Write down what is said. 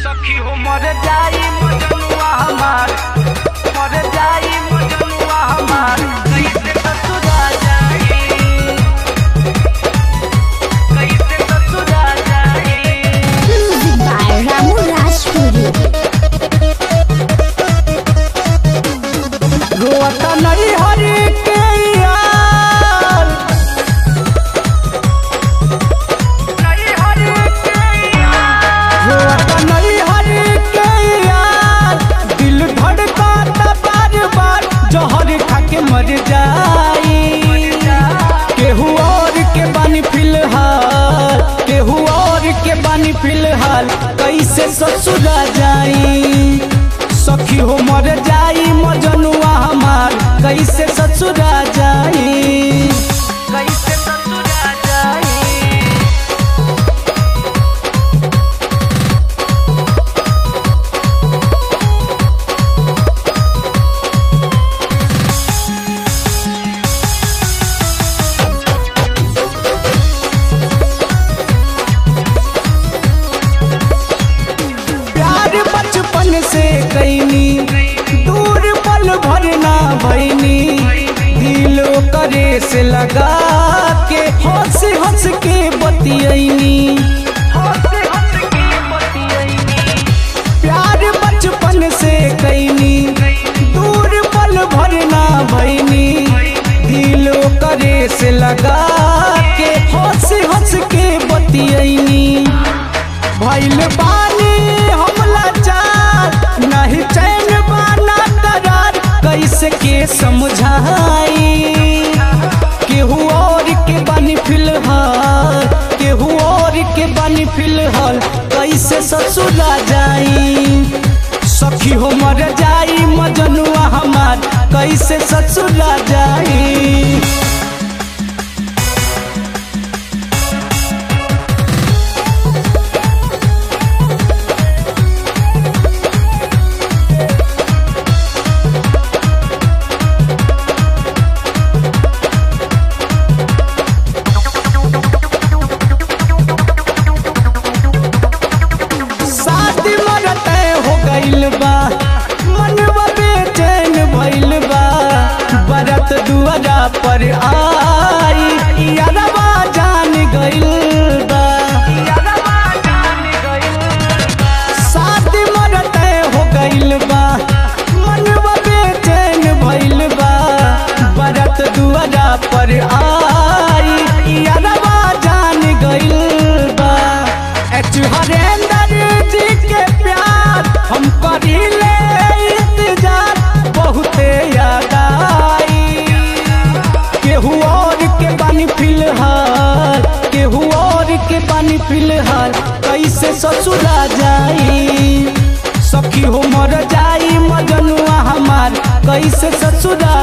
सखी हो मर जाई मजनुआ हमार मर जाई मजनुआ हमार कैसे ससुरा जाई कैसे ससुरा जाई Music by Ramu Rajpuri. रोता नहीं हरी के यार नहीं हरी के यार रोता नहीं हरी के यार दिल धड़काता बार बार जहर खा के मर जाई केहू और के बानी फिलहाल केहू और के बानी फिलहाल कैसे ससुरा जाई सखी हो मर जाई मजनुआ हमार कैसे ससुरा जाई कैसे ससुरा जाई प्यार बचपन से कैनी दूर पल भरना भैनी दिलो करे से लगा के हंस हंस के बतियनी प्यार बचपन से कैनी दूर पल भरना भैनी दिलो करे से लगा के हंस हंस के बतियनी भैल बानी हम लाचार नहीं चैन बाना करार कैसे के समझाई केहू और के बानी फिलहाल केहू और के बानी फिलहाल कैसे ससुरा जाई सखी हो मर जाई मजनुआ हमार कैसे ससुरा जाई शादी मरते हो गइल बा मनवा बेचैन भइल बा बरत दुआरा पर आई यारवा जान गइल बा शादी मरते हो गइल बा मनवा बेचैन भइल बा बरत दुआरा पर आई यारवा जान गइल बा एच हरेंद्र जी के प्यार हम करीले इंतजार बहुते याद आई केहू और के बानी फिलहाल केहू और के बानी फिलहाल कैसे ससुरा जाई सखी हो मर जाई मजनुआ हमार कैसे ससुरा